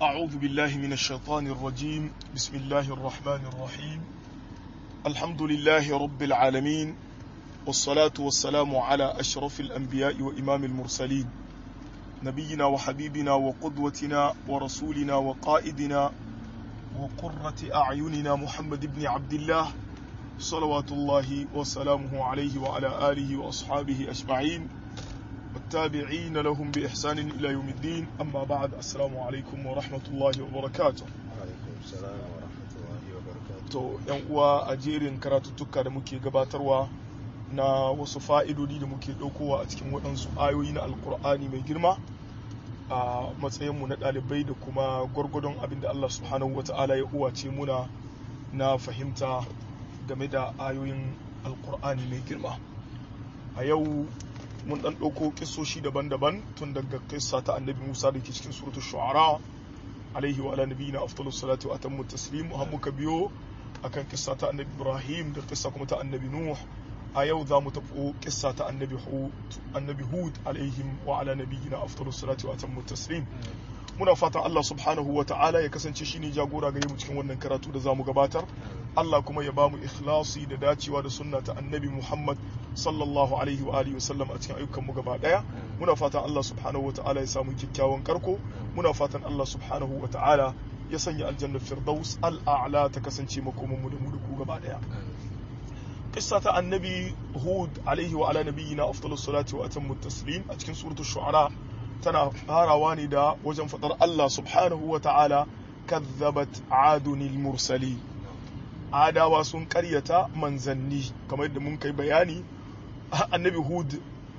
أعوذ بالله من الشيطان الرجيم بسم الله الرحمن الرحيم الحمد لله رب العالمين والصلاة والسلام على أشرف الأنبياء وإمام المرسلين نبينا وحبيبنا وقدوتنا ورسولنا وقائدنا وقرة أعيننا محمد بن عبد الله صلوات الله وسلامه عليه وعلى آله وأصحابه أجمعين والتابعين لهم بإحسان إلى يوم الدين أما بعد السلام عليكم ورحمة الله وبركاته alaikum salam wa rahmatullahi wa barakatuh to yan uwa a jerin karatuttuka da muke gabatarwa na wasu fa'idodi da muke ɗaukowa a cikin waɗansu ayoyi na alkur'ani mai girma a matsayinmu na ɗalibai da kuma gwargwadon abin da Allah subhanahu wata'ala ya uwace muna na fahimta game da ayoyin alkur'ani mai girma a yau mun ɗan ɗauko kisoshi daban-daban tun daga kissa ta annabi musa da ke cikin suratul shu'ara alaihi wa ala nabiyina afdalus salatu wa atammu taslim har muka biyo akan kissa ta annabi ibrahim da kissa kuma ta annabi nuh a yau za mu tafi kissa ta annabi hud annabi hud alaihim wa ala nabiyina afdalus salatu wa atammu taslim muna fatan Allah subhanahu wa ta'ala ya kasance shine jagora gare mu cikin wannan karatu da zamu gabatar Allah kuma ya bamu ikhlasi da dacewa da sunna ta annabi Muhammad sallallahu alaihi wa alihi wasallam a cikin ayyukan mu gaba daya muna fatan Allah subhanahu wa ta'ala ya samu kyakkyawan karko muna fatan Allah subhanahu wa ta'ala ya sanya aljanna firdaus al'a'la ta kasance makoman mu da mu da ku gaba daya qissa ta annabi hud alaihi wa ala nabiyyina afdalus salati wa atammu taslim a cikin suratul shu'ara tana farawa ne da wajen fadar Allah subhanahu wa ta'ala kazzabat adunil mursali adawa sun karyata manzanni kamar yadda mun kai bayani annabi hud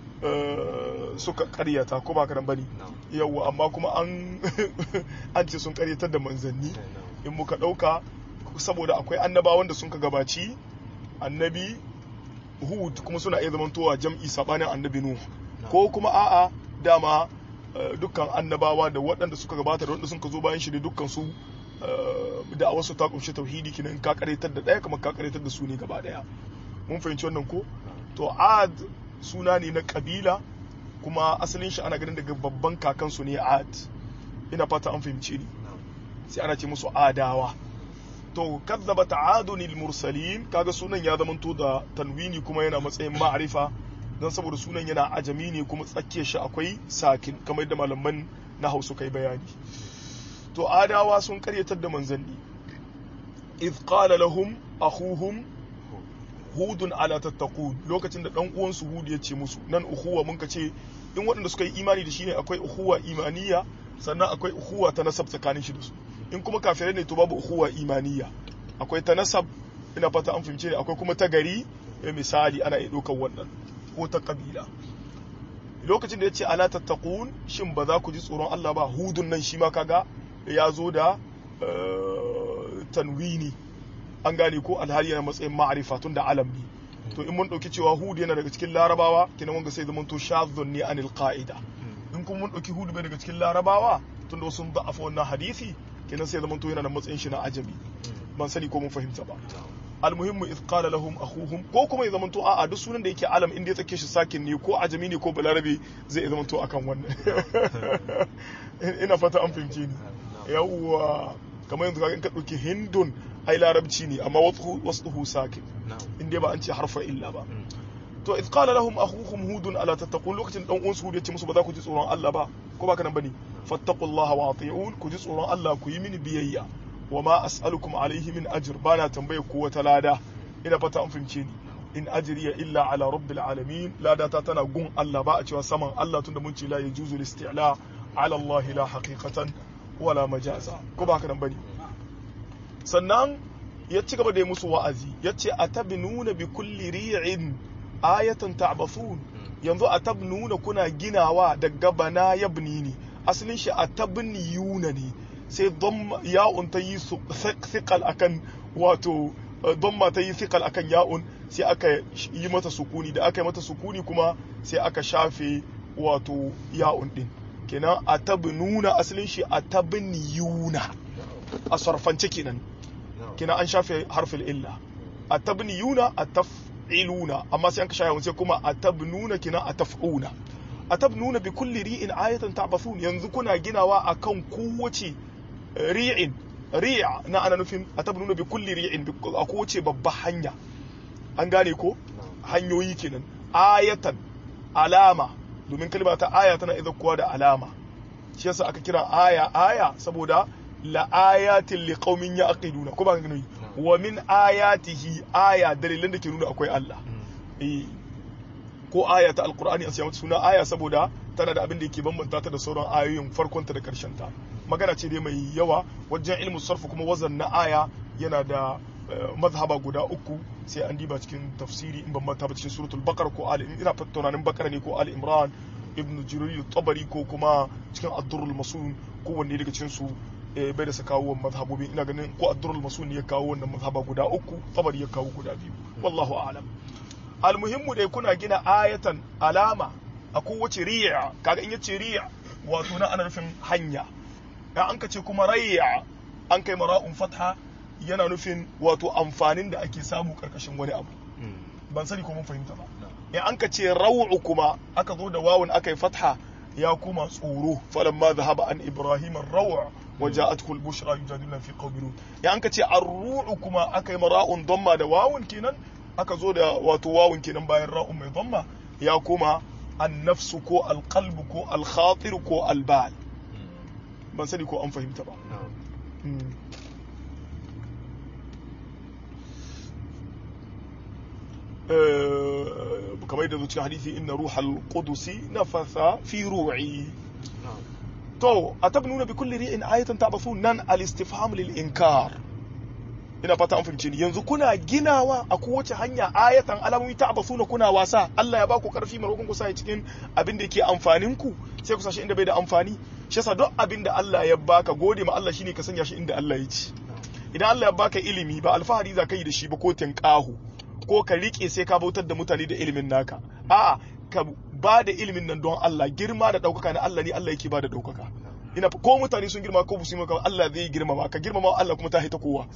suka karyata ko ba karan bane yawa amma kuma an an ce sun karyatar da manzanni in muka dauka saboda akwai annabawan da sun ka gabaci annabi hud kuma suna iya zamantowa jam'i sabanin annabi nuh ko kuma a'a dama dukkan annabawa da waɗanda suka gabata da waɗanda sun ka zo bayan shi da dukkan su da wasu ta kunshi tauhidi kinan ka karetar da ɗaya kamar ka karetar da su ne gaba ɗaya mun fahimci wannan ko to ad suna ne na kabila kuma asalin shi ana ganin daga babban kakan su ne ad ina fata an fahimci ni sai ana ce musu adawa to kazzaba ta'adunil mursalin kaga sunan ya zamanto da tanwini kuma yana matsayin ma'arifa don saboda sunan yana ajami ne kuma tsakiyar shi akwai sakin kamar yadda malaman na hausa kai bayani to adawa sun karyatar da manzanni idh qala lahum akhuhum hudun ala tattaqun lokacin da dan uwansu hud ya ce musu nan ukhuwa mun ka ce in waɗanda suka yi imani da shi ne akwai ukhuwa imaniya sannan akwai ukhuwa ta nasab tsakanin shi da su in kuma kafirai ne to babu ukhuwa imaniya akwai ta nasab ina fata an fahimce ne akwai kuma ta gari misali ana iya ɗaukar wannan ko ta kabila lokacin da ya ce ala tattaqun shin ba za ku ji tsoron Allah ba hudun nan shi ma kaga ya zo da tanwini an gane ko alhali yana matsayin ma'arifa tun da alam ne to in mun dauki cewa hud yana daga cikin larabawa kina wanga sai zaman to shadhun ne anil qa'ida in kuma mun dauki hud bai daga cikin larabawa tun da sun da'afa wannan hadisi kina sai zaman to yana da matsayin shi na ajabi ban sani ko mun fahimta ba almuhimmu iz qala lahum akhuhum ko kuma ya zamanto a'a duk sunan da yake alam inda ya tsake shi sakin ne ko ajami ne ko balarabe zai ya zamanto akan wannan ina fata an fahimce ni yawwa kamar yanzu in ka dauki hindun ai larabci ne amma wasu sakin in dai ba an ce harfa illa ba to iz qala lahum akhuhum hudun ala tattaqun lokacin dan uwan su ya ce musu ba za ku ji tsoron Allah ba ko ba kana bane fattaqullaha wa ati'un ku ji tsoron Allah ku yi mini biyayya wa ma as'alukum alaihi min ajr bana tambaye ku wata lada ina fata an fahimce ni in ajriya illa ala rabbil alamin lada ta tana gun Allah ba a cewa saman Allah tunda mun ce la yajuzu listi'la ala Allah la haqiqatan wala majaza ko ba haka nan bane sannan ya ci gaba da yi musu wa'azi ya ce atabnuna bi kulli ri'in ayatan ta'bathun yanzu atabnuna kuna ginawa daga bana yabni ne asalin shi atabniyuna ne sai ya'un ta yi thiqal akan wato dhamma ta yi thiqal akan ya'un sai aka yi mata sukuni da aka yi mata sukuni kuma sai aka shafe wato ya'un din kenan atabnuna asalin shi atabniyuna a sarfance kenan kenan an shafe harfin illa atabniyuna ataf'iluna amma sai an ka shafe sai kuma atabnuna kenan ataf'una atabnuna bi kulli ri'in ayatan ta'bathun yanzu kuna ginawa akan kowace ri'in ri'a na ana nufin atabnuna bi kulli ri'in a kowace babba hanya an gane ko hanyoyi kenan ayatan alama domin kalma ta aya tana idan kuwa da alama shi yasa aka kira aya aya saboda la ayatin li qaumin yaqiluna ko ba gani wa min ayatihi aya dalilan da ke nuna akwai Allah eh ko aya ta alqur'ani an siya mata suna aya saboda tana da abin da yake bambanta ta da sauran ayoyin farkonta da karshen ta magana ce dai mai yawa wajen ilmu sarfu kuma wazan na aya yana da mazhaba guda uku sai an diba cikin tafsiri in ban manta ba cikin suratul bakar ko ali ina tunanin bakar ne ko ali imran ibnu jirir tabari ko kuma cikin ad-durrul masun ko wanne daga cikin su bai da sa kawo mazhabobi ina ganin ko ad-durrul masun ya kawo wannan mazhaba guda uku tabari ya kawo guda biyu wallahu a'lam almuhimmu dai kuna gina ayatan alama a kowace riya kaga in yace riya wato na ana nufin hanya ya an ka ce kuma rayya an kai mara'un fatha yana nufin wato amfanin da ake samu karkashin wani abu ban sani ko mun fahimta ba in an ka ce raw'u kuma aka zo da wawun aka yi fatha ya kuma tsoro falamma dhahaba an ibrahim ar-raw' wa ja'athu al-bushra yujadiluna fi qawmi lut in an ka ce ar-ru'u kuma aka yi mara'un damma da wawun kenan aka zo da wato wawun kenan bayan ra'un mai damma ya kuma an-nafsu ko al-qalbu ko al-khatir ko al-bal ban sani ko an fahimta ba kamar da zuciya hadisi inna ruhal qudusi nafatha fi ru'i to atabnuna bi kulli ri'in ayatan ta'bathun nan al-istifham lil inkar ina fata an fahimce ni yanzu kuna ginawa a kowace hanya ayatan alamomi ta'bathuna kuna wasa Allah ya baku karfi marokon ku sa cikin abin da yake amfanin ku sai ku sashi inda bai da amfani shi yasa duk abin da Allah ya baka gode ma Allah shine ka sanya shi inda Allah ya ci idan Allah ya baka ilimi ba alfahari za ka yi da shi ba ko tinqahu ko ka rike sai ka bautar da mutane da ilimin naka a'a ka ba da ilimin nan don Allah girma da daukaka na Allah ne Allah yake ba da daukaka ina ko mutane sun girma ko su maka Allah zai girmama ka girmama Allah kuma ta haita kowa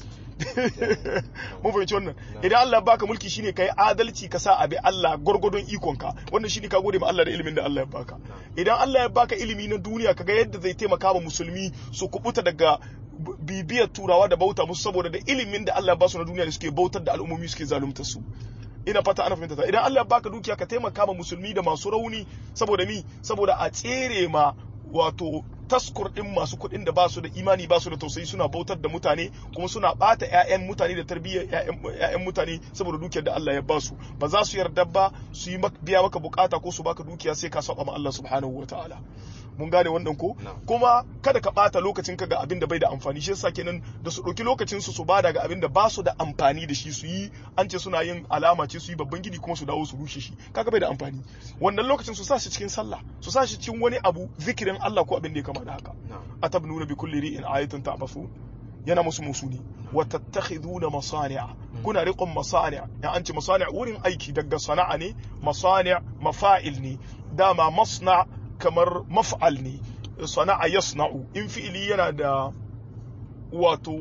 mun fahimci wannan idan Allah baka mulki shine kai adalci ka sa abi Allah gurgudun ikonka wannan shine ka gode ma Allah da ilimin da Allah ya baka idan Allah ya baka ilimi na duniya kaga yadda zai taimaka ma musulmi su kubuta daga bibiyar turawa da bauta musu saboda da ilimin da Allah ya basu na duniya da suke bautar da al'ummomi suke zalunta su ina fata ana fahimta idan Allah ya baka dukiya ka taimaka ma musulmi da masu rauni saboda mi saboda a tsere ma wato taskur din masu kuɗin da basu da imani basu da tausayi suna bautar da mutane kuma suna bata ƴaƴan mutane da tarbiyyar ƴaƴan mutane saboda dukiyar da Allah ya basu ba za su yarda ba su yi biya maka bukata ko su baka dukiya sai ka saba ma Allah subhanahu wataala mun gane wannan ko kuma kada ka bata lokacin ka ga abin da bai da amfani shi yasa kenan da su ɗauki lokacin su su bada ga abin da ba su da amfani da shi su yi an ce suna yin alama ce su yi babban gidi kuma su dawo su rushe shi kaga bai da amfani wannan lokacin su sa shi cikin sallah su sa shi cikin wani abu zikirin Allah ko abin da ya kama da haka atabnuna bi kulli ri'in ayatan ta'basu yana musu musuni wa tattakhiduna masani'a kuna riqon masani'a ya an ce masani'a wurin aiki daga sana'a ne masani' mafa'il ne dama masna' kamar maf'al ne sana'a yasna'u in fi'ili yana da wato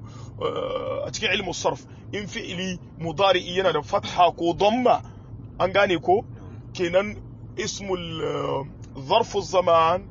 a cikin ilmu sarf in fi'ili mudari'i yana da fatha ko damma an gane ko kenan ismul zarfu zaman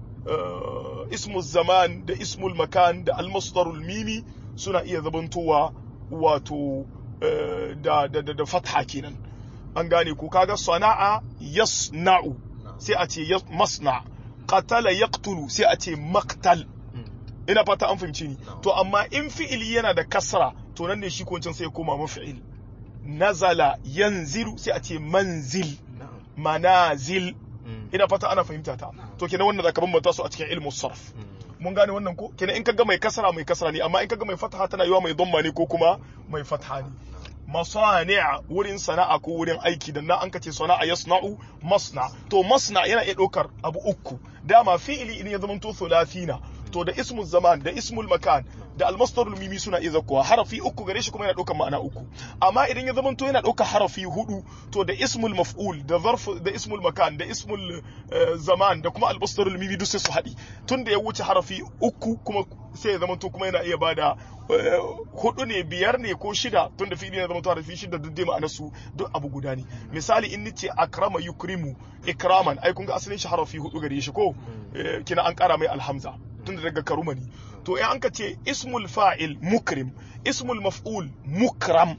ismul zaman da ismul makan da almasdarul mimi suna iya zabantowa wato da da fatha kenan an gane ko kaga sana'a yasna'u sai a ce masna qatala yaqtulu sai a ce maqtal ina fata an fahimci ni to amma in fi'ili yana da kasra to nan ne shi ko sai ya koma mafi'il nazala yanzilu sai a ce manzil manazil ina fata ana fahimta ta to kenan wannan zaka bambanta su a cikin ilmu sarf mun gane wannan ko kenan in kaga mai kasra mai kasra ne amma in kaga mai fataha tana yiwa mai dhamma ne ko kuma mai fatha ne masani'a wurin sana'a ko wurin aiki da na an kace sana'a yasna'u masna to masna yana iya ɗaukar abu uku dama fi'ili idan ya zama to thulathina to da ismul zaman da ismul makan da almasdarul mimi suna iya zakkuwa harafi uku gare shi kuma yana ɗaukar ma'ana uku amma idan ya zama to yana ɗaukar harafi hudu to da ismul maf'ul da zarf da ismul makan da ismul zaman da kuma almasdarul mimi duk sai su haɗi tun da ya wuce harafi uku kuma sai ya zama to kuma yana iya bada hudu ne biyar ne ko shida tun da fi'ili ya zama to harafi shida duk dai ma'anar su duk abu guda ne misali in nace akrama yukrimu ikraman ai kun ga asalin shi harafi hudu gare shi ko kina an kara mai alhamza tun da daga karuma ne to to in an ka ce ismul fa'il mukrim ismul maf'ul mukram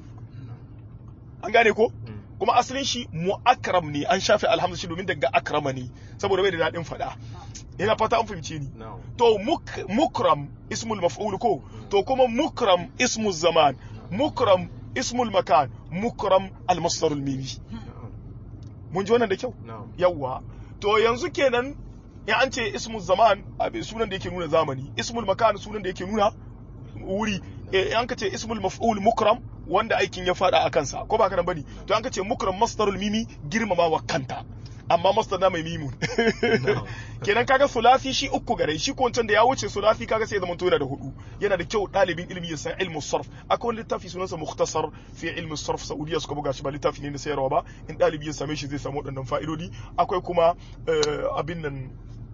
an gane ko kuma asalin shi mu'akram ne an shafe alhamdu shi domin daga akrama ne saboda bai da daɗin faɗa ina fata an fahimce ni to mukram ismul maf'ul ko to kuma mukram ismul zaman mukram ismul makan mukram almasdarul mimi mun ji wannan da kyau yawwa to yanzu kenan in an ce ismul zaman sunan da yake nuna zamani ismul makan sunan da yake nuna wuri in an ka ce ismul maf'ul mukram wanda aikin ya fada a kansa ko ba kana bane to an ka ce mukram masdarul mimi girmamawa kanta amma masdar na mai mimun kenan kaga sulafi shi uku gare shi ko wancan da ya wuce sulafi kaga sai zaman yana da hudu yana da kyau dalibin ilimi ya san ilmu sarf akwai wani littafi sunansa mukhtasar fi ilmu sarf saudiya suka buga shi ba littafi ne na sayarwa ba in dalibi ya same shi zai samu waɗannan fa'idodi akwai kuma abin nan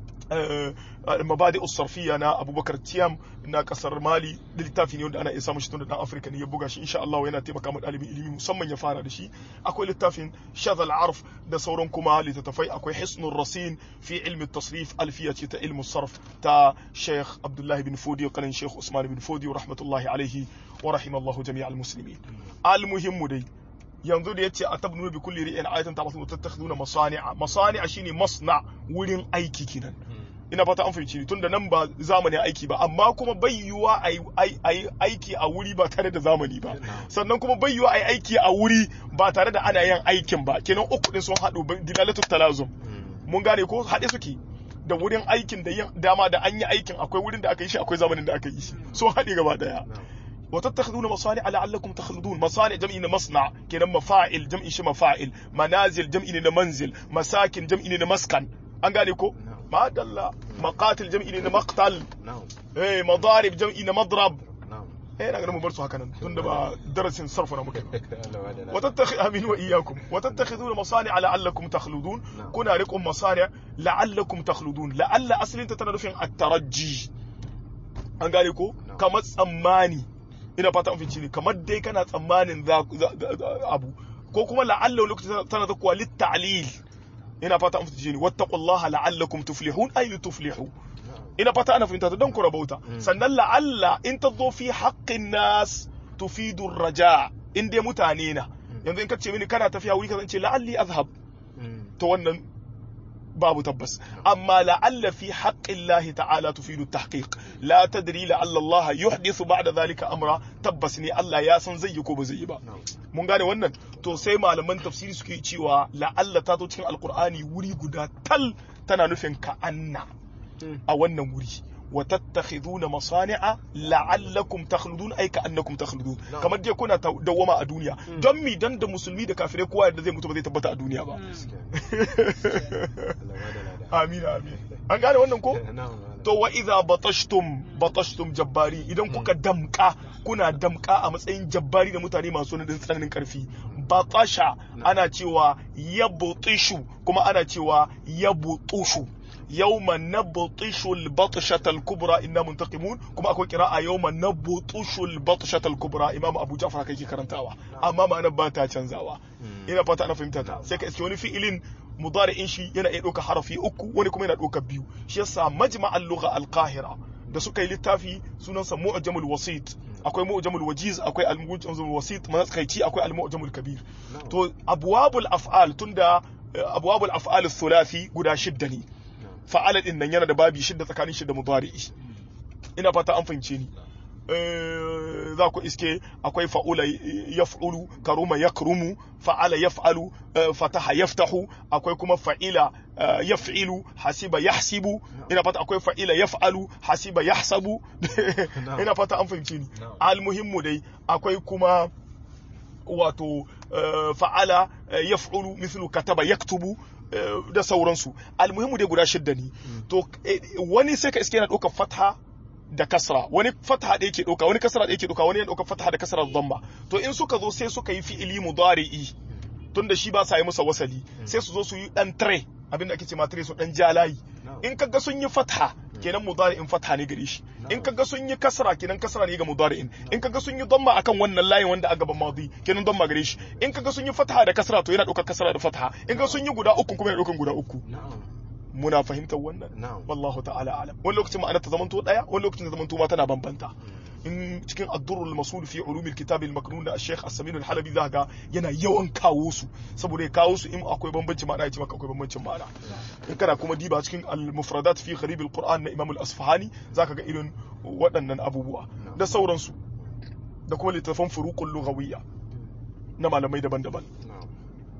mabadi usarfiya na abubakar tiyam na kasar mali da littafi ne wanda ana iya samun shi tun da dan afirka ne ya buga shi insha Allah yana taimaka ma dalibin ilimi musamman ya fara da shi akwai littafin shadal arf da sauran kuma littattafai akwai hisnul rasin fi ilmi tasrif alfiya ce ta ilmu sarf ta sheikh abdullahi bin fodi kanin sheikh usman bin fodi rahmatullahi alaihi wa rahimallahu jami'al muslimin al muhimmu dai yanzu da yace atabnu bi kulli ri'in ayatan tabasu tattakhiduna masani'a masani'a shine masna wurin aiki kinan ina fata an fahimci tun da nan ba zamanin aiki ba amma kuma bai yiwuwa a yi aiki a wuri ba tare da zamani ba sannan kuma bai yiwuwa a yi aiki a wuri ba tare da ana yin aikin ba kenan uku din sun haɗu dilalatu talazum mun gane ko haɗe suke da wurin aikin da yin dama da an yi aikin akwai wurin da aka yi shi akwai zamanin da aka yi shi sun haɗe gaba daya وتتخذون مصانع لعلكم تخلدون مصانع جمع مصنع كنا مفاعل جمع شي مفاعل منازل جمع منزل مساكن جمع مسكن an gane ko madalla maqatil jam'i ne na maqtal eh madarib jam'i na madrab eh na ganin mu bar su haka nan tunda ba darasin sarfa na muke wa tattakhi amin wa iyyakum wa tattakhiduna masani'a la'allakum takhludun kuna riqum masani' la'allakum takhludun la'alla aslin ta tana nufin at-tarajji an gane ko kamar tsammani ina fata an fice ne kamar dai kana tsammanin abu ko kuma la'alla lokacin tana zakuwa lit-ta'lil ina fata an fita ni wattaqullaha la'allakum tuflihun ay tuflihu ina fata ana fahimta ta don ku rabauta sannan la'alla in ta zo fi haqqin nas tufidu raja in dai mutane na yanzu in ka ce mini kana tafiya wuri ka zance la'alli azhab to wannan babu tabbas amma la'alla fi haqqin lahi ta'ala tufidu tahqiq la tadri la'alla Allah yuhdithu ba'da dhalika amra tabbas ne Allah ya san zai yi ko ba zai yi ba mun gane wannan to sai malaman tafsiri suke cewa la'alla ta zo cikin alqur'ani wuri guda tal tana nufin ka anna a wannan wuri wa tattakhiduna masani'a la'allakum takhludun ay ka'annakum takhludun kamar dai kuna dawwama a duniya don mi dan da musulmi da kafirai kowa da zai mutu ba zai tabbata a duniya ba amin amin an gane wannan ko to wa idza batashtum batashtum jabbari idan kuka damka kuna damka a matsayin jabbari da mutane masu nadin tsananin karfi batasha ana cewa yabutishu kuma ana cewa yabutushu yawma nabtishu al-batshata al-kubra inna muntaqimun kuma akwai qira'a yawma nabtishu al-batshata al-kubra imam abu ja'far kai ke karantawa amma ma'anar ba ta canzawa ina fata ana fahimta ta sai ka iske wani fi'ilin mudari'in shi yana iya ɗauka harafi uku wani kuma yana ɗauka biyu shi yasa majma'al lugha al-qahira da suka yi littafi sunansa mu'jamul wasit akwai mu'jamul wajiz akwai al-mu'jamul wasit matsakaici akwai al-mu'jamul kabir to abwabul af'al tunda abwabul af'al thulathi guda shidda ne fa'ala din nan yana da babi shidda tsakanin shi da mudari'i ina fata an fahimce ni za ku iske akwai fa'ula yaf'ulu karuma yakrumu fa'ala yaf'alu fataha yaftahu akwai kuma fa'ila yaf'ilu hasiba yahsibu ina fata akwai fa'ila yaf'alu hasiba yahsabu ina fata an fahimce ni almuhimmu dai akwai kuma wato fa'ala yaf'ulu mithlu kataba yaktubu da sauransu almuhimmu dai guda shidda ne to wani sai ka iske yana ɗaukar fatha da kasra wani fatha da yake ɗauka wani kasra da yake ɗauka wani yana ɗaukar fatha da kasra da dhamma to in suka zo sai suka yi fi'ili mudari'i tunda shi ba sa yi masa wasali sai su zo su yi dan tare abinda ake ce ma tare su dan jalayi in kaga sun yi fatha kenan mudari'in fatha ne gare shi in kaga sun yi kasra kenan kasra ne ga mudari'in in kaga sun yi dhamma akan wannan layin wanda aka gaban madi kenan dhamma gare shi in kaga sun yi fatha da kasra to yana ɗaukar kasra da fatha in kaga sun yi guda uku kuma yana ɗaukar guda uku muna fahimtar wannan na'am wallahu ta'ala alam wani lokacin ma'anar ta zamanto daya wani lokacin ta zamanto ma tana bambanta in cikin addurul masul fi ulumil kitab al maknun da Sheikh As-Samin al-Halabi za ga yana yawan kawo su saboda ya kawo su in akwai bambanci ma'ana ya ce maka akwai bambancin ma'ana in kana kuma diba cikin al-mufradat fi gharib al-Qur'an na Imam al-Asfahani zaka ga irin waɗannan abubuwa da sauransu da kuma littafan furuqul lughawiyya na malamai daban-daban na'am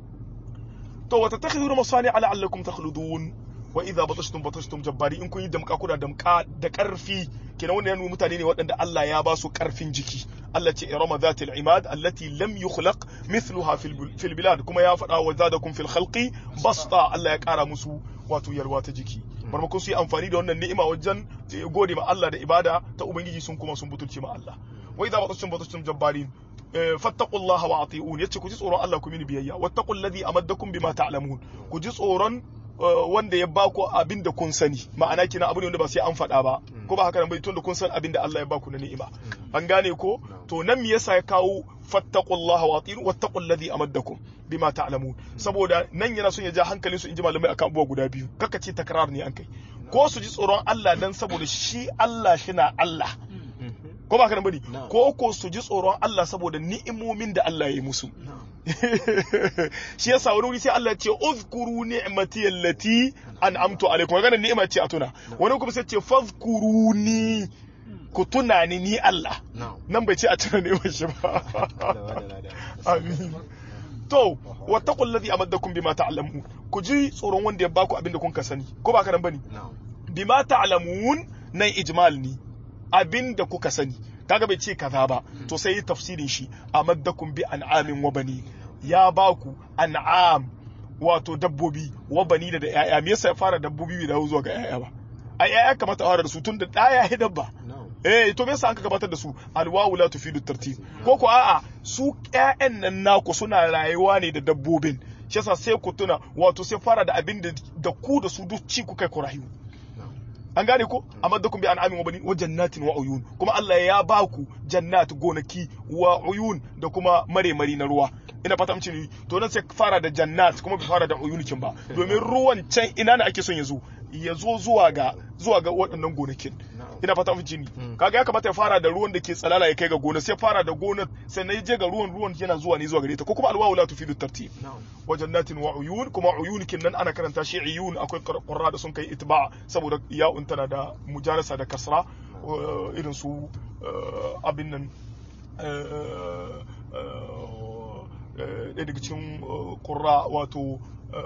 to wata takhiduna masani ala allakum takhludun wa idza batashtum batashtum jabbari in kun yi damka kuna damka da karfi kenan wannan yana mutane ne waɗanda Allah ya ba su karfin jiki Allah ce irama zatil imad allati lam yukhlaq mithluha fil fil bilad kuma ya faɗa wa zadakum fil khalqi basta Allah ya ƙara musu wato yalwa ta jiki barmakon su yi amfani da wannan ni'ima wajen gode ma Allah da ibada ta ubangiji sun kuma sun butulce ma Allah wa idza batashtum batashtum jabbarin fattaqullaha wa ati'un yace ku ji tsoron Allah ku mini biyayya wattaqul ladhi amaddakum bima ta'lamun ku ji tsoron wanda ya baku abin da kun sani ma'ana kina abu ne wanda ba sai an faɗa ba ko ba haka nan bai tunda kun san abin da Allah ya baku na ni'ima an gane ko to nan me yasa ya kawo fattaqullaha wa ati'un wattaqul ladhi amaddakum bima ta'lamun saboda nan yana son ya ja hankalin su inji malamai akan abubuwa guda biyu kaka ce takrar ne an kai ko su ji tsoron Allah dan saboda shi Allah shi na Allah ko ba ka nan bane ko ko su ji tsoron Allah saboda ni'imomin da Allah ya yi musu shi yasa wani wuri sai Allah ya ce uzkuru ni'mati allati an'amtu alaikum maganar ni'ima ce a tuna wani kuma sai ce fazkuruni ku tuna ni ni Allah nan bai ce a tuna ni'imar shi ba amin to wattaqul ladhi amaddakum bima ta'lamun ku ji tsoron wanda ya baku abin da kun ka sani ko ba ka nan bane bima ta'lamun nan ijmal ne abin da kuka sani kaga bai ce kaza ba to sai yi tafsirin shi amaddakum bi an'amin wa bani ya baku an'am wato dabbobi wa bani da yaya me yasa ya fara dabbobi bai dawo zuwa ga yaya ba ai yaya kamata a fara da su tun da daya ya dabba eh to me yasa an ka gabatar da su alwawu la tufidu tartib ko ko a'a su ƴaƴan nan naku suna rayuwa ne da dabbobin shi yasa sai ku tuna wato sai fara da abin da ku da su duk ci ku kai ku rayu an gane ko amaddakum bi an'amin wa bani wa jannatin wa uyun kuma Allah ya ba ku jannat gonaki wa uyun da kuma mare-mari na ruwa ina fata amince ni to nan sai fara da jannat kuma bai fara da uyunikin ba domin ruwan can ina ne ake son ya zo ya zo zuwa ga zuwa ga waɗannan gonakin ina fata amince ni kaga ya kamata ya fara da ruwan da ke tsalala ya kai ga gona sai fara da gonar sai na je ga ruwan ruwan yana zuwa ne zuwa gare ta ko kuma alwawu la tufidu tartib wa jannatin wa uyun kuma uyunikin nan ana karanta shi uyun akwai qurra da sun kai itba saboda ya'un tana da mujarasa da kasra irin su abin nan ɗaya daga cikin ƙurra wato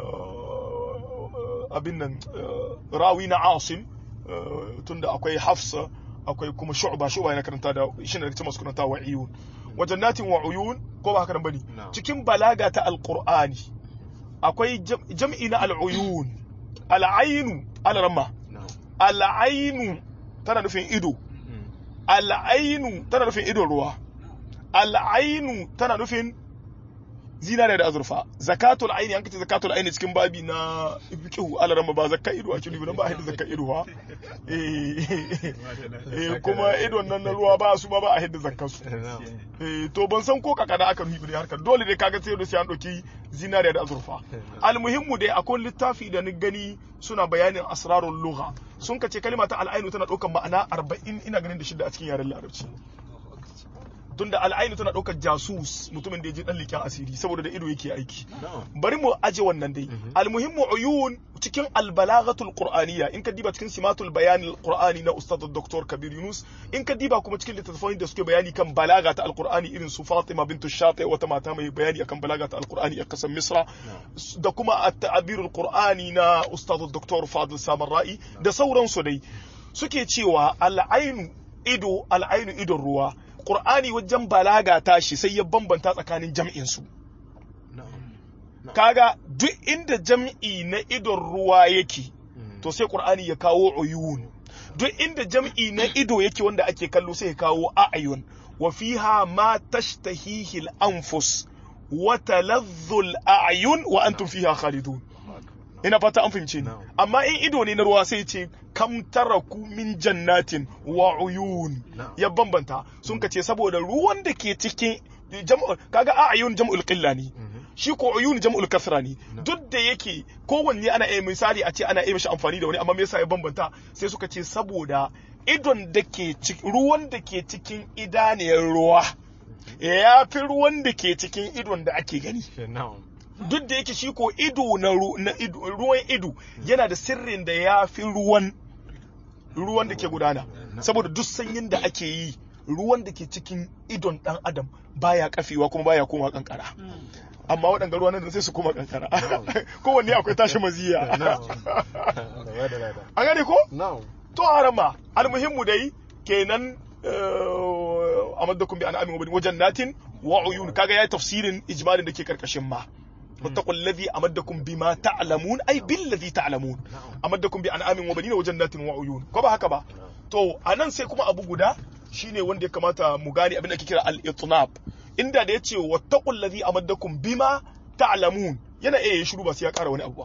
abin nan rawi na asim tunda akwai hafsa akwai kuma shu'ba shu'ba yana karanta da shi ne daga cikin masu karanta wa iyun wa jannatin wa uyun ko ba haka nan bane cikin balaga ta alqur'ani akwai jam'i na al'uyun al'ainu alaramma al'ainu tana nufin ido al'ainu tana nufin idon ruwa al'ainu tana nufin zinare da azurfa zakatul aini an kace zakatul aini cikin babi na fiqhu alarama ba zakka ido ake nufi ba a hidda zakka ido ha eh kuma idon nan na ruwa ba su ba ba a hidda zakkar su eh to ban san ko kakana aka nufi ne harkar dole dai kaga sai da sai an doki zinare da azurfa almuhimmu dai akwai littafi da ni gani suna bayanin asrarul lugha sun kace kalma ta al'ainu tana daukan ma'ana 40 ina ganin da shida a cikin yaren larabci tunda al'ainu tana ɗaukar jasus mutumin da ya je ɗan liƙen asiri saboda da ido yake aiki bari mu aje wannan dai almuhimmu uyun cikin albalaghatul qur'aniyya in ka diba cikin simatul bayan qur'ani na ustad dr kabir yunus in ka diba kuma cikin littattafan da suke bayani kan balaga ta alqur'ani irin su fatima bintu shati wata mata mai bayani akan balaga ta alqur'ani a kasan misra da kuma at-ta'birul qur'ani na ustad dr fadil samarra'i da sauransu dai suke cewa al'ainu ido al'ainu idon ruwa Qur'ani wajen balaga tashi sai ya bambanta tsakanin jam'in su. Kaga duk inda jam'i na idon ruwa yake, to sai Qur'ani ya kawo uyun. Duk inda jam'i na ido yake wanda ake kallo sai ya kawo a'ayun. Wa fiha ma tashtahihi al-anfus wa taladhdhu al-a'yun wa antum fiha khalidun. ina fata an fahimce ni amma in ido ne na ruwa sai ce kam taraku min jannatin wa uyun ya bambanta sun ka ce saboda ruwan da ke cikin kaga a ayun jam'ul qilla ne shi ko uyun jam'ul kasra ne duk da yake kowanne ana iya misali a ce ana iya mishi amfani da wani amma me yasa ya bambanta sai suka ce saboda idon da ke ruwan da ke cikin idaniyar ruwa ya fi ruwan da ke cikin idon da ake gani duk da yake shi ko ido na ruwan ido yana da sirrin da ya fi ruwan ruwan da ke gudana saboda duk sanyin da ake yi ruwan da ke cikin idon dan adam baya kafewa kuma baya koma kankara amma waɗanda ruwan nan sai su koma kankara kowanne akwai tashi maziya an gane ko to harama almuhimmu dai kenan amaddakum bi an'amin wa wajen natin wa uyun kaga yayi tafsirin ijmalin da ke karkashin ma واتقوا الذي أمدكم بما تعلمون أي بالذي تعلمون أمدكم بأنعام وبنين وجنات وعيون كما هكذا to anan sai kuma abu guda shine wanda ya kamata mu gane abin da ake kira al-itnab inda da yace wattaqul ladhi amaddakum bima ta'lamun yana iya yin shiru ba sai ya kara wani abu ba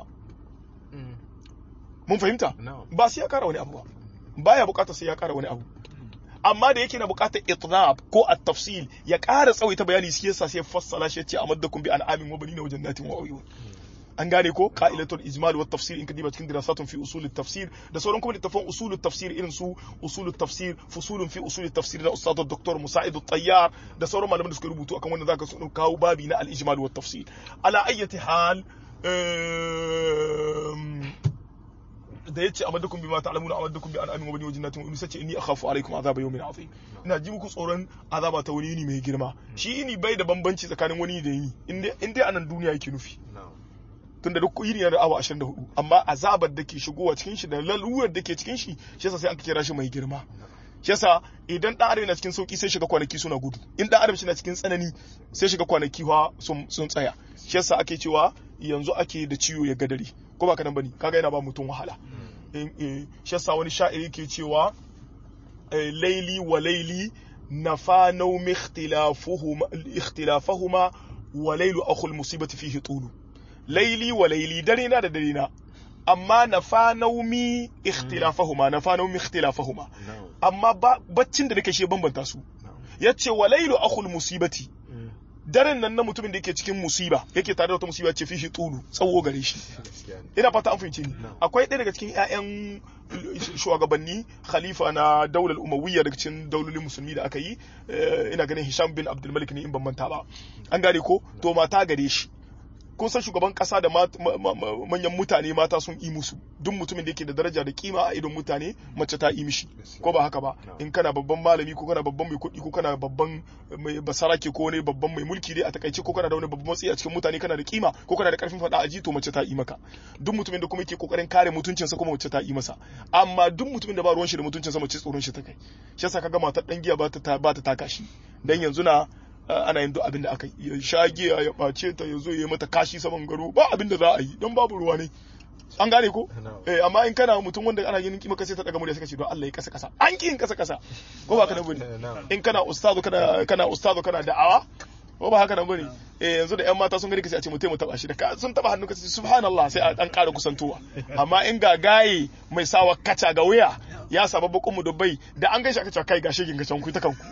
mun fahimta ba sai ya kara wani abu ba baya bukata sai ya kara wani abu amma da yake na bukatar itnab ko at-tafsil ya ƙara tsawaita bayani shi yasa sai fassala shi yace amaddakum bi an'amin wa banina wa jannatin wa uyun an gane ko qa'ilatul ijmal wa tafsir in kadiba cikin dirasatun fi usul tafsir da sauran kuma littafan usul tafsir irin su usul tafsir fusulun fi usul tafsir na ustad dr musa'id at-tayyar da sauran malaman da suka rubutu akan wanda zaka su kawo babi na al-ijmal wa tafsir ala ayyati hal da yace amaddukum bima ta'lamuna amaddukum bi an'amin wa bani wa jannatin wa sace inni akhafu alaikum azaba yawmin azim ina ji muku tsoron azaba ta wani yini mai girma shi ini bai da bambanci tsakanin wani da yini in dai anan duniya yake nufi tunda duk yini yana awa 24 amma azabar da ke shigowa cikin shi da lalurar da ke cikin shi shi yasa sai aka kira shi mai girma shi yasa idan dan adam yana cikin sauki sai shiga kwanaki suna gudu in dan adam shi na cikin tsanani sai shiga kwanaki fa sun tsaya shi yasa ake cewa yanzu ake da ciwo ya gadari ko ba ka nan bane kaga yana ba mutum wahala shi yasa wani sha'iri ke cewa laili wa laili nafa naumi ikhtilafahuma wa lailu akhul musibati fihi tulu laili wa laili dare na da dare na amma nafa naumi ikhtilafahuma nafa naumi ikhtilafahuma amma baccin da nake shi bambanta su yace wa lailu akhul musibati daren nan na mutumin da yake cikin musiba yake tare da wata musiba ce fishi tulu tsawo gare shi ina fata an fahimce ni akwai ɗaya daga cikin ƴaƴan shugabanni khalifa na daular umawiyya daga cikin daulolin musulmi da aka yi ina ganin hisham bin abdul malik ne in ban manta ba an gane ko to mata gare shi kun san shugaban kasa da manyan mutane mata sun yi musu duk mutumin da yake da daraja da kima a idon mutane mace ta yi mishi ko ba haka ba in kana babban malami ko kana babban mai kuɗi ko kana babban mai basarake ko wani babban mai mulki dai a takaice ko kana da wani babban matsayi a cikin mutane kana da kima ko kana da karfin faɗa a ji to mace ta yi maka duk mutumin da kuma yake kokarin kare mutuncinsa kuma mace ta yi masa amma duk mutumin da ba ruwan shi da mutuncinsa mace tsoron shi ta kai shi yasa kaga matar dan giya ba ta ba ta taka shi dan yanzu na ana yin duk abin da aka yi sha giya ya ɓace ta ya zo ya yi mata kashi saman garo ba abin da za a yi don babu ruwa ne an gane ko eh amma in kana mutum wanda ana yin kima sai ta daga murya suka ce don Allah ya kasa kasa an ki yin kasa kasa ko ba kana bane in kana ustazo kana kana ustazo kana da'awa ko ba haka nan bane eh yanzu da yan mata sun gani kace a ce mutai mu taba shi da ka sun taba hannu kace subhanallah sai a dan ƙara kusantowa amma in ga gaye mai sawa kaca ga wuya ya saba bakon mu dubbai da an gaishe aka ce kai gashi gin gacan ku ta kanku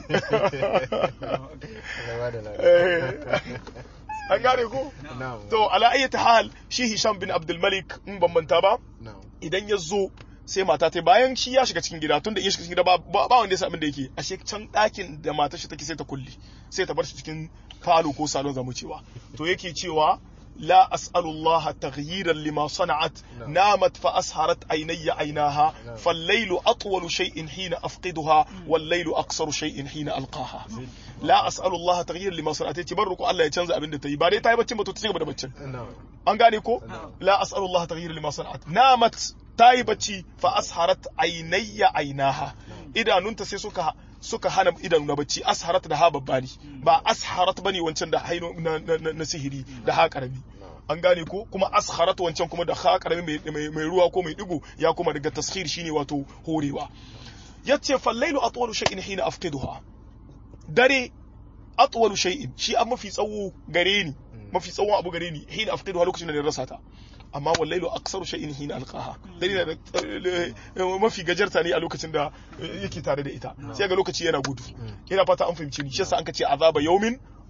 an gane ko to ala ayyata hal shi Hisham bin Abdul Malik in ban manta ba idan ya zo sai mata ta bayan shi ya shiga cikin gida tunda in shiga cikin gida ba wanda ya san abin da yake ashe can ɗakin da matar shi take sai ta kulle sai ta bar shi cikin falo ko salon zamu cewa to yake cewa لا أسأل الله تغييرا لما صنعت نامت فأسهرت عيني عيناها فالليل أطول شيء حين أفقدها والليل أقصر شيء حين ألقاها لا أسأل الله تغييرا لما صنعت تبرك الله يتنزع أبن دتي بعدين تاي بتشن بتو تشيغ بدا بتشن an gane ko la as'alullah taghyir lima sana'at namat tayi bacci fa asharat aynayya aynaha idanunta sai suka suka hana idanu na bacci asharat da ha babbani ba asharat bane wancan da haino na, sihiri da ha karami an gane ko kuma asharat wancan kuma da ha karami mai, ruwa ko mai digo ya kuma daga taskhir shine wato horewa yace fallailu atwalu shay'in hina afqiduha dare atwalu shay'in shi an mafi tsawo gare ni mafi tsawon abu gare ni hina afqiduha lokacin da na rasa ta amma wallailu aksaru shay'in hina alqaha dalila da mafi gajarta ne a lokacin da yake tare da ita sai ga lokaci yana gudu ina fata an fahimci ni shi yasa an kace azaba yawmin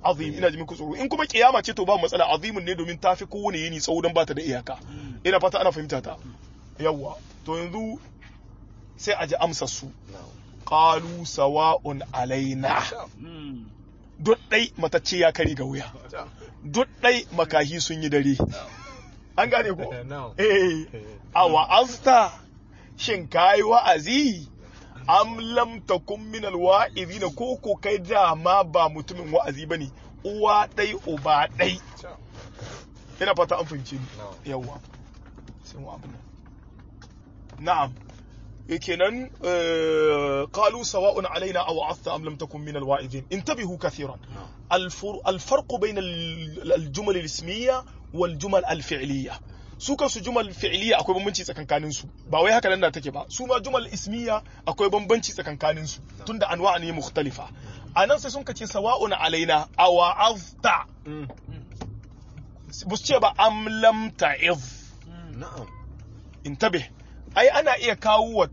azim ina ji muku tsoro in kuma kiyama ce to ba matsala azimin ne domin tafi kowane yini tsawo dan bata da iyaka ina fata ana fahimta ta yawa to yanzu sai a ji amsar su na'am qalu sawa'un alaina duk dai matacce ya kari ga wuya duk dai makahi sun yi dare an gane ko na'am eh a wa'azta shin kayi wa'azi am lam takun min alwa'izina ko ko kai dama ba mutumin wa'azi bane uwa dai uba dai ina fata an fahimce ni na'am yawa sai mu abin nan na'am eh, kenan eh, qalu sawa'un alaina aw wa'azta am lam takun min alwa'izin intabihu kathiran na'am الفر... الفرق بين ال- الجمل الاسمية والجمل الفعلية su kansu jumal fi'liya akwai bambanci tsakankanin su ba wai haka nan da take ba su ma jumal ismiya akwai bambanci tsakankanin su tunda anwa ne mukhtalifa anan sai sun kace sawa'un alaina aw azta bus ce ba am lam ta'iz na'am intabe ai ana iya kawo wa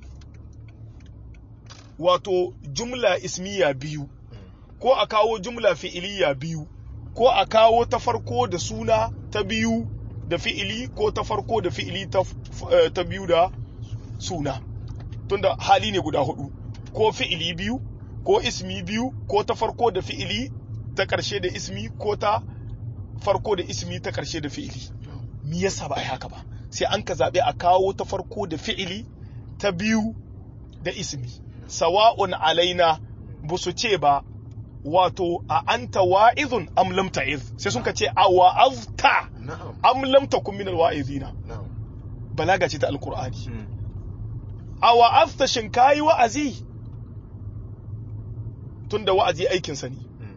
wato jumla ismiya biyu ko a kawo jumla fi'iliya biyu ko a kawo ta farko da suna ta biyu da fi'ili ko ta farko da fi'ili ta, eh, ta biyu da suna tunda hali ne guda hudu ko fi'ili biyu ko ismi biyu ko ta farko da fi'ili ta karshe da ismi ko ta farko da ismi ta karshe da fi'ili me yasa ba a yi haka ba sai an ka zaɓe a kawo ta farko da fi'ili ta biyu da ismi sawa'un alaina ba su ce ba wato a anta wa'izun am lam ta'iz sai sun ka ce a wa'azta na'am am lam takun min alwa'izina na'am balaga ce ta alqur'ani a wa'azta shin kayi wa'azi tunda wa'azi aikin sa ne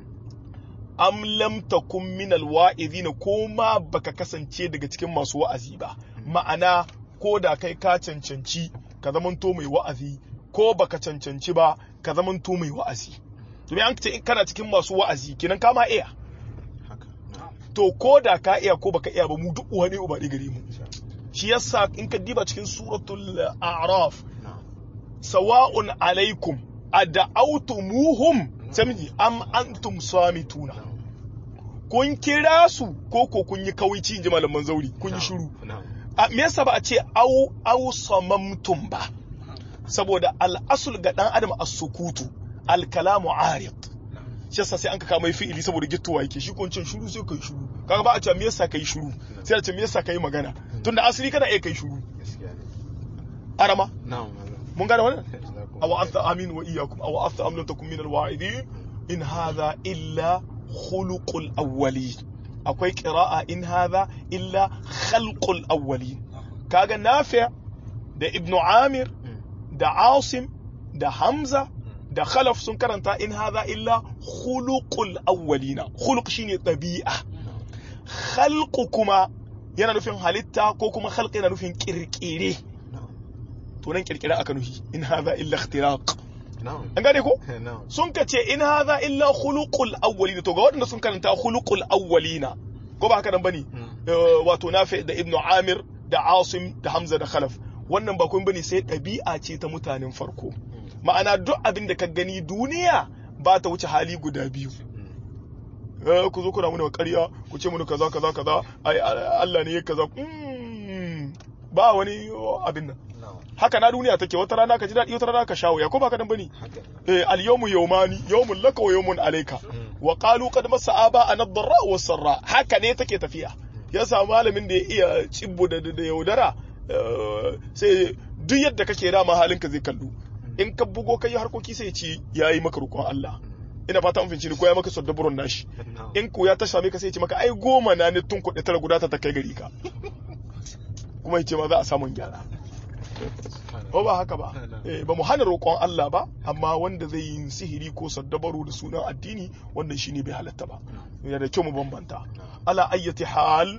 am lam takun min alwa'izina ko ma baka kasance daga cikin masu wa'azi ba ma'ana ko da kai ka cancanci ka zamanto mai wa'azi ko baka cancanci ba ka zamanto mai wa'azi to me an ce kana cikin masu wa'azi kenan ka ma iya haka na'am to ko da ka iya ko baka iya ba mu duk uwa ne uba ɗaya gare mu shi yasa in ka diba cikin suratul a'raf na'am sawa'un alaikum ad'awtumuhum samiji am antum samituna kun kira su ko ko kun yi kawaici inji malaman zauri kun yi shiru na'am a me yasa ba a ce au au samamtum ba saboda al'asul ga dan adam as-sukutu al-kalamu arid shi yasa sai an ka kama fi'ili saboda gittowa yake shi ko cin shiru sai kai shiru kaga ba a ce me yasa kai shiru sai a ce me yasa kai magana tunda asali kana iya kai shiru gaskiya ne arama na'am mun gane wannan jazakum aw afta amin wa iyyakum aw afta am lam takun min al-wa'idin in hadha illa khuluqul awwalin akwai qira'a in hadha illa khalqul awwalin kaga nafi' da ibnu amir da asim da hamza da khalaf sun karanta in hadha illa khuluqul awwalina khuluq shine tabi'a khalqu kuma yana nufin halitta ko kuma khalq yana nufin kirkire na'am to nan kirkira aka nufi in hadha illa ikhtiraq na'am an gane ko na'am sun ka ce in hadha illa khuluqul awwalina to ga waɗanda sun karanta khuluqul awwalina ko ba haka nan bane Eh, wato nafi da ibnu amir da asim da hamza da khalaf wannan ba kun bane sai ɗabi'a ce ta mutanen farko ma'ana duk abin da ka gani duniya ba ta wuce hali guda biyu eh ku zo kuna muna ƙarya ku ce muna kaza kaza kaza ai Allah ne ya kaza Mm, ba wani abin nan na'am haka na duniya take wata rana ka ji daɗi wata rana ka shawo ya ko ba ka nan bane haka eh al yawmu yawmani yawmun laka wa yawmun alayka wa qalu qad massa aba an ad-darra wa sarra haka ne take tafiya ya samu malamin da ya iya cibbo da da yaudara eh, sai duk yadda kake dama halinka zai kallo in ka bugo kai harkoki sai ya ce yayi maka rukun Allah ina fata an finci ni ko ya maka saddaburun nashi na'am in ko ya ta same ka sai ya ce maka ai goma na ne tun kuɗi tara guda ta ta kai gari ka kuma ya ce ma za a samun gyara ko ba haka ba eh, ba mu hana roƙon Allah ba amma wanda zai yi sihiri ko saddabaru da sunan addini wannan shine bai halatta ba yana da kyau mu bambanta ala ayyati hal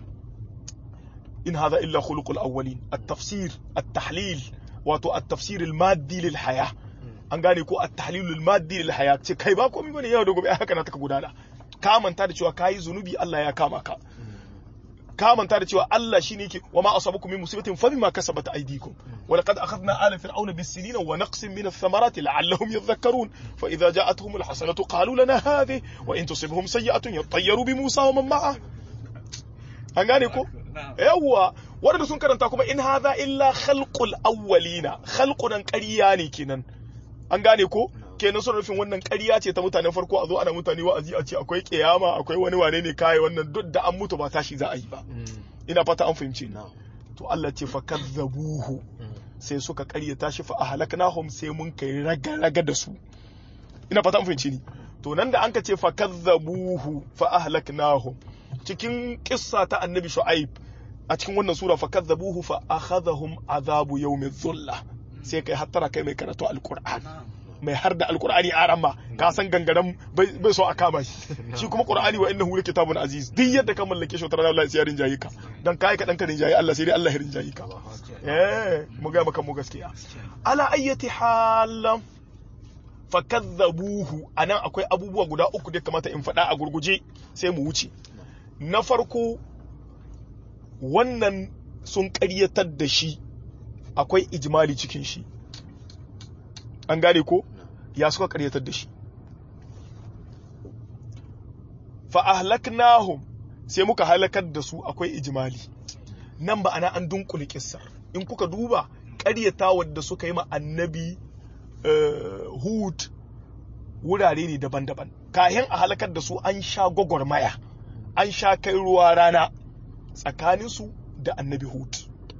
in hadha illa khuluqul awwalin at-tafsir at-tahlil wato at-tafsir al-maddi lil haya an gane ko at-tahlil al-maddi lil haya ce kai ba komai bane yau da gobe ai haka na taka gudana ka manta da cewa kai zunubi Allah ya kama ka ka manta da cewa Allah shine yake wa ma asabakum min musibatin fa bima kasabat aydikum wa laqad akhadna ala fir'auna bis sinina wa naqsin min ath-thamarati la'allahum yadhakkarun fa idha ja'atuhum al-hasanatu qalu lana hadhihi wa in tusibhum sayyi'atun yattayyaru bi Musa wa man ma'a an gane ko yawwa wanda sun karanta kuma in hadha illa khalqul awwalina khalqun ƙarya ne kenan an gane ko kenan suna nufin wannan ƙarya ce ta mutanen farko a zo ana mutane wa'azi a ce akwai kiyama akwai wani wane ne kai wannan duk da an mutu ba tashi za a yi ba ina fata an fahimce ni to Allah ce fa kazzabuhu sai suka ƙaryata shi fa ahlaknahum sai mun kai raga raga da su ina fata an fahimce ni to nan da an ka ce fa kazzabuhu fa ahlaknahum cikin kissa ta annabi shu'aib a cikin wannan sura fa kazzabuhu fa akhadhahum azabu yawmi dhulla sai kai hattara kai mai karatu alqur'ani mai har da alkur'ani a ramma ka san gangaren bai so a kama shi shi kuma qur'ani wa innahu kitabun aziz duk yadda ka mallake shi tare Allah sai ya rinjaye ka dan kai ka dan ka rinjaye Allah sai dai Allah ya rinjaye ka eh mu ga maka mu gaskiya ala ayyati hal fakadzabuhu anan akwai abubuwa guda uku da kamata in faɗa a gurguje sai mu wuce na farko wannan sun ƙaryatar da shi akwai ijmali cikin shi an gane ko ya suka karyatar da shi fa ahlaknahum sai muka halakar da su akwai ijmali nan ba ana an dunkule kissar in kuka duba karyata wadda suka yi ma annabi hud wurare ne daban-daban kayan a halakar da su an sha gwagwarmaya an sha kai ruwa rana tsakaninsu da annabi hud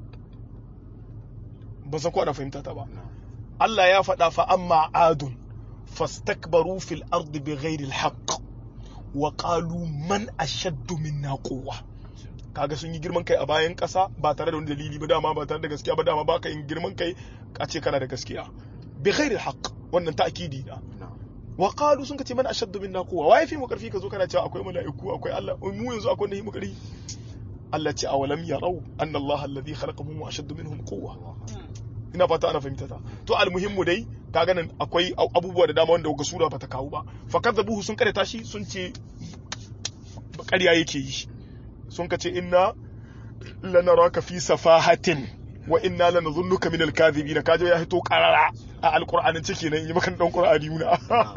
ba san ko ana fahimta ta ba Allah ya faɗa fa amma adun fastakbaru fil ardi bighairi alhaq wa qalu man ashaddu minna quwwa kaga sun yi girman kai a bayan ƙasa ba tare da wani dalili ba dama ba tare da gaskiya ba dama ba ka yin girman kai a ce kana da gaskiya bighairi alhaq wannan ta'kidi na wa qalu sun kace man ashaddu minna quwwa wai fi mu karfi ka zo kana cewa akwai mala'iku akwai Allah mu yanzu akwai wanda yi mu karfi Allah ce awalam yarau anna Allah alladhi khalaqahum ashaddu minhum quwwa ina fata ana fahimta ta to almuhimmu dai ka ganin akwai abubuwa da dama wanda ga sura bata kawo ba fa kadzabuhu sun kare tashi sun ce ƙarya yake yi sun kace inna lanaraka fi safahatin wa inna lanadhunnuka min alkadhibin kaje ya hito qarara a alqur'anin ciki nan yi makan dan qur'ani yuna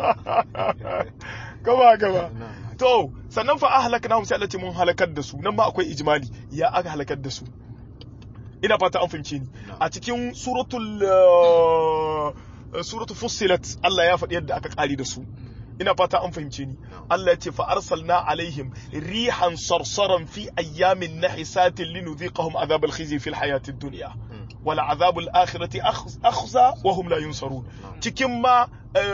gaba gaba to sannan fa ahlaknahum sai Allah ce mun halakar da su nan ma akwai ijmali ya aka halakar da su ina fata an fahimce ni a cikin suratul suratul fussilat Allah ya faɗi yadda aka ƙari da su ina fata an fahimce ni Allah ya ce fa arsalna alaihim rihan sarsaran fi ayyamin nahisatin linudhiqahum azab al-khizy fi al-hayati ad-dunya wal azab al-akhirati akhza wa hum la yunsarun cikin ma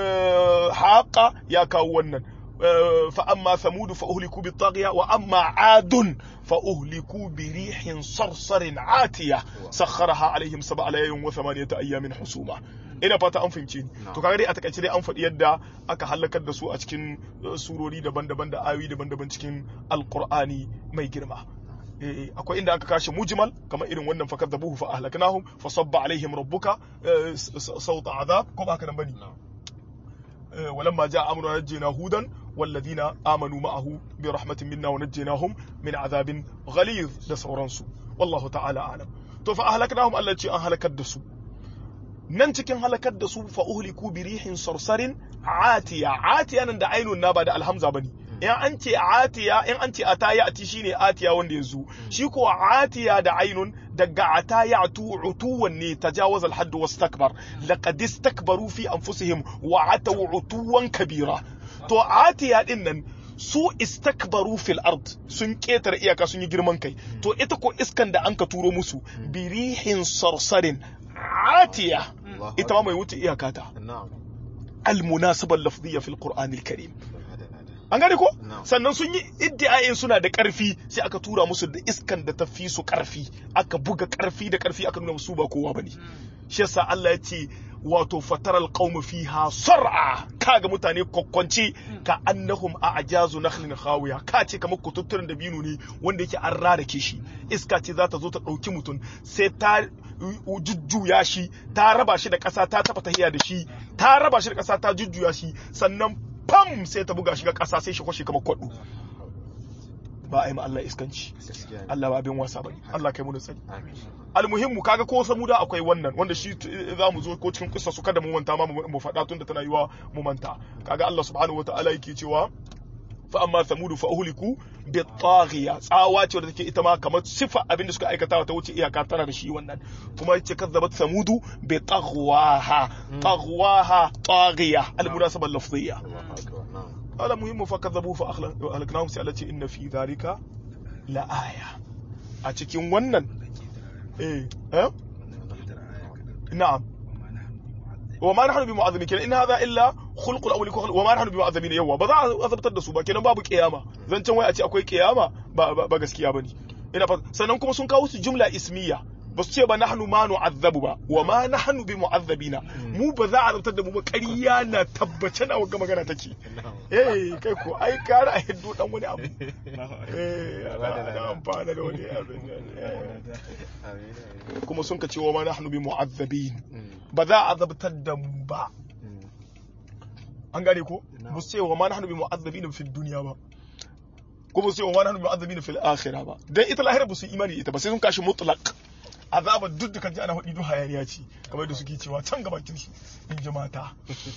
haqa ya kawo wannan فأما ثمود فأهلكوا بالطاغية وأما عاد فأهلكوا بريح صرصر عاتية سخرها عليهم سبع ليال وثمانية أيام حسوما ina fata an fahimce ni to kaga dai a takaice dai an faɗi yadda aka halakar da su a cikin surori daban-daban da ayoyi daban-daban cikin alqur'ani mai girma akwai inda aka kashe mujmal kamar irin wannan fakar da buhu fa ahlaknahum fa sabba alaihim rabbuka sawta azab ko ba haka nan bane ولما جاء أمرنا نجينا هودا والذين آمنوا معه برحمة منا ونجيناهم من عذاب غليظ da sauransu wallahu ta'ala alam to fa ahlaknahum Allah ce an halakar da su nan cikin halakar da su fa uhliku bi rihin sarsarin atiya atiya nan da ainun na ba da alhamza bane in an ce atiya in an ce ata ya'ti shine atiya wanda yazo shi ko atiya da ainun daga ata ya'tu utuwan ne tajawaz al-hadd wastakbar laqad istakbaru fi anfusihim wa ataw utuwan kabira to atiya din nan su istakbaru fil ard sun ketare iyaka sun yi girman kai to ita ko iskan da an ka turo musu birihin sarsarin atiya ita ma mai wuce iyaka ta al-munasaba al-lafziyya fil qur'an al-karim an gane ko sannan sun yi iddiayin suna da karfi sai aka tura musu da iskan da ta fi su karfi aka buga karfi da karfi aka nuna musu ba kowa bane shi yasa Allah ya ce wato fataral qaumu fiha sar'a kaga mutane kokkonci ka annahum a ajazu nakhlin khawiya ka ce kamar kututturen da binu ne wanda yake an rarake shi iska ce za ta zo ta dauki mutum sai ta jujjuya shi ta raba shi da ƙasa ta taba tahiya da shi ta raba shi da ƙasa ta jujjuya shi sannan pam sai ta buga shi ga ƙasa sai shi kwashe kamar kwaɗo ba a yi ma Allah iskanci gaskiya ne Allah ba abin wasa bane Allah kai mu da tsari amin almuhimmu kaga ko samuda akwai wannan wanda shi t- za mu zo ko cikin kissa su kada mu manta ma mu mu faɗa tun da tana yiwa mu manta kaga Allah subhanahu wataala yake cewa fa amma samudu fa uhliku bi taghiya tsawa ce wadda take ita ma kamar sifa abin da suka aikata ta wuce iyaka tana da shi wannan kuma yace kazzabat samudu bi taghwaha taghwaha taghiya al munasaba lafziyya Allahu akbar na'am قال مهم فكذبوا فأهلكناهم sai Allah ce inna fi dhalika la aya a cikin wannan eh eh na'am وما نحن بمعذبين kenan in hadha illa khulqul awwal wa ma nahnu bimu'azzabin yawa ba za a azabtar da su ba kenan babu kiyama zancen wai a ce akwai kiyama ba ba, ba gaskiya bane ina fa sannan kuma sun kawo su jumla ismiya ba su ce ba nahnu ma nu'azzabu ba wa ma nahnu bimu'azzabina mu ba za a azabtar da mu ba ƙarya na tabbace na ga magana take na'am eh kai ko ai kara a hiddo dan wani abu eh ana ana amfana da wani abu eh. amin amin kuma sun ka ce wa ma nahnu bimu'azzabin Mm, ba za a azabtar da mu ba mm, an gane ko Na'am. ba su ce wa ma nahnu bi mu'azzabina fil dunya ba ko ba su ce wa ma nahnu bi mu'azzabina fil akhirah ba dan ita lahira ba su yi imani da ita ba sai sun kashi mutlaq azaba duk da kaji ana hudi duk hayaniya ce kamar da suke cewa can gabakin su in ji mata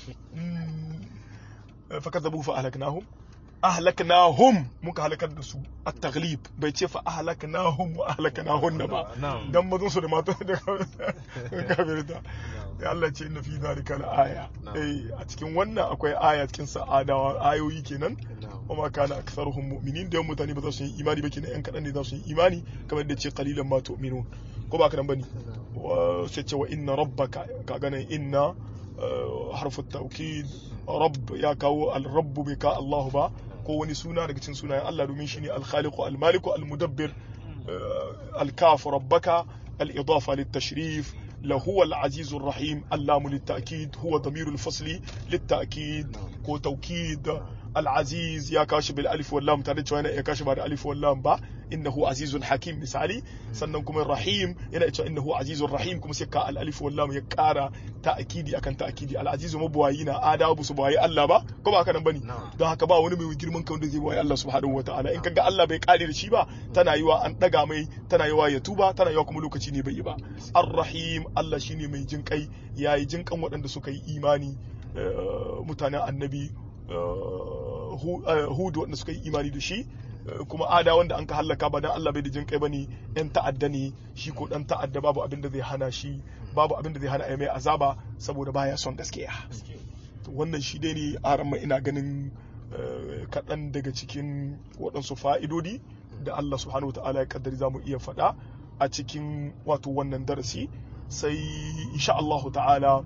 fa kadzabu fa ahlaknahum ahlaknahum muka halakar da su at-taghlib bai ce fa ahlaknahum wa ahlaknahunna ba Na'am. dan mazun su da mata da kafirta ya Allah ce inna fi dhalika la aya Na'am. eh a cikin wannan akwai aya cikin sa'adawa ayoyi kenan na'am wama kana aktharuhum mu'minin da yawan mutane ba za su yi imani ba kenan yan kadan ne za su yi imani kamar da ce qalilan ma tu'minun ko ba kadan bane wa sai ce wa inna rabbaka ka ganin inna uh, harfu tawkid rabb ya kawo al-rabb bai ka Allah ba ko wani suna daga cikin sunayen Allah domin shine al-khaliqu al-maliku al-mudabbir uh, al-kaf rabbaka al-idafa lit-tashrif لهو العزيز الرحيم اللام للتأكيد هو ضمير الفصل للتأكيد كو توكيد العزيز يا كاشف بالالف واللام تare cewa yana iya kashi ba da alif wallam ba innahu azizun hakim misali sannan kuma rahim yana cewa innahu azizun rahim kuma sai ka al alif wallam ya kara ta'kidi akan ta'kidi al azizu mabuwayi na adawa su bawayi Allah ba ko ba haka nan bane Na'am. don haka ba wani mai girman kan da zai bawayi Allah subhanahu wataala in kaga Allah bai kare da shi ba tana yiwa an daga mai tana yiwa ya tuba tana yiwa kuma lokaci ne bai yi ba ar-rahim Allah shine mai jin kai yayi jin kan waɗanda suka yi imani eh, mutanen annabi eh, Hu- eh, hudu waɗanda suka yi imani da shi eh, kuma ada wanda an ka hallaka ba dan Allah bai da jin kai bane yan ta'adda ne shi ko dan ta'adda babu abin da zai hana shi babu abin da zai hana ai mai azaba saboda baya son gaskiya To wannan shi dai ne a ran ina ganin eh, kaɗan daga cikin waɗansu fa'idodi da Allah subhanahu wa ta'ala ya kaddari za mu iya faɗa a cikin wato wannan darasi sai insha Allah ta'ala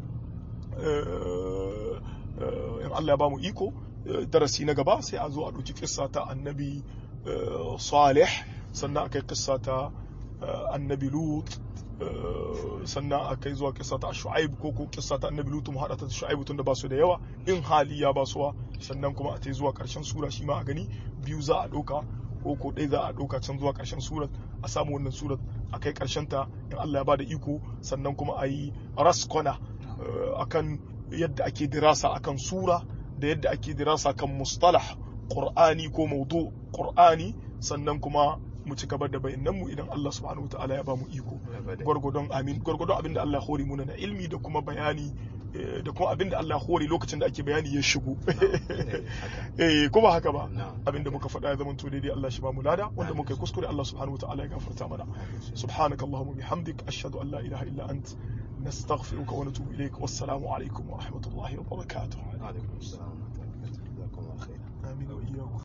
eh, eh, in Allah ya ba mu iko eh, darasi na gaba sai a zo a ɗauki kissa ta annabi eh, Salih sannan a kai kissa ta eh, annabi Lut eh, sannan a kai zuwa kissa ta Shu'aib ko ko kissa ta annabi Lut mu haɗa ta da Shu'aib tunda ba su da yawa in hali ya ba suwa sannan kuma a tai zuwa ƙarshen sura shi ma a gani biyu za a ɗauka ko ko ɗaya za a ɗauka can zuwa ƙarshen surat a samu wannan surat a kai ƙarshen ta in Allah ya bada iko sannan kuma a yi raskona eh, akan yadda ake dirasa akan sura da yadda ake dirasa kan mustalah qur'ani ko maudu qur'ani sannan kuma mu ci gaba da bayanan mu idan Allah subhanahu wataala ya ba mu iko Abada. gwargwadon amin gwargwadon abin da Allah ya hore muna na ilmi da kuma bayani eh, da kuma abin da Allah ya hore lokacin da ake bayani ya shigo haka. eh ko ba haka ba Na'am. abin da muka faɗa ya zama to daidai Allah shi ba mu lada wanda muka yi kuskure Allah subhanahu wataala ya gafarta mana سبحانك اللهم وبحمدك أشهد أن لا إله إلا أنت نستغفرك ونتوب إليك والسلام عليكم ورحمة الله وبركاته alaikum assalam wa rahmatullahi wa barakatuh. Jazakumullahu khairan. آمين وإياكم